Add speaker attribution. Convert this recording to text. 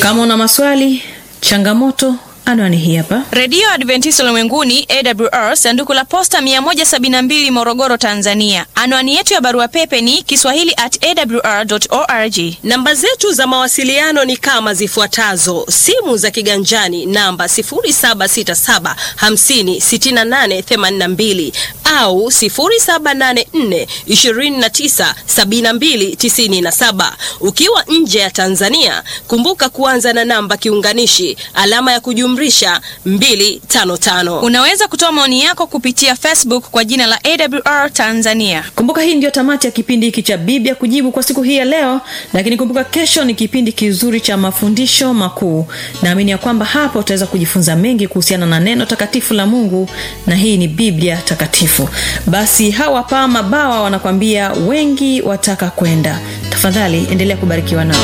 Speaker 1: kama una maswali changamoto anwani hii hapa
Speaker 2: redio adventista ulimwenguni awr sanduku la posta 172 morogoro tanzania anwani yetu ya barua pepe ni kiswahili at awr org
Speaker 3: namba zetu za mawasiliano ni kama zifuatazo simu za kiganjani namba 767 56882 au 784 297297 ukiwa nje ya tanzania kumbuka kuanza na namba kiunganishi alama ya kujumrisha 255
Speaker 2: unaweza kutoa maoni yako kupitia facebook kwa jina la awr tanzania
Speaker 1: kumbuka hii ndio tamati ya kipindi hiki cha biblia kujibu kwa siku hii ya leo lakini kumbuka kesho ni kipindi kizuri cha mafundisho makuu naamini ya kwamba hapa utaweza kujifunza mengi kuhusiana na neno takatifu la mungu na hii ni biblia takatifu basi hawa paa mabawa wanakwambia wengi wataka kwenda tafadhali endelea kubarikiwa nao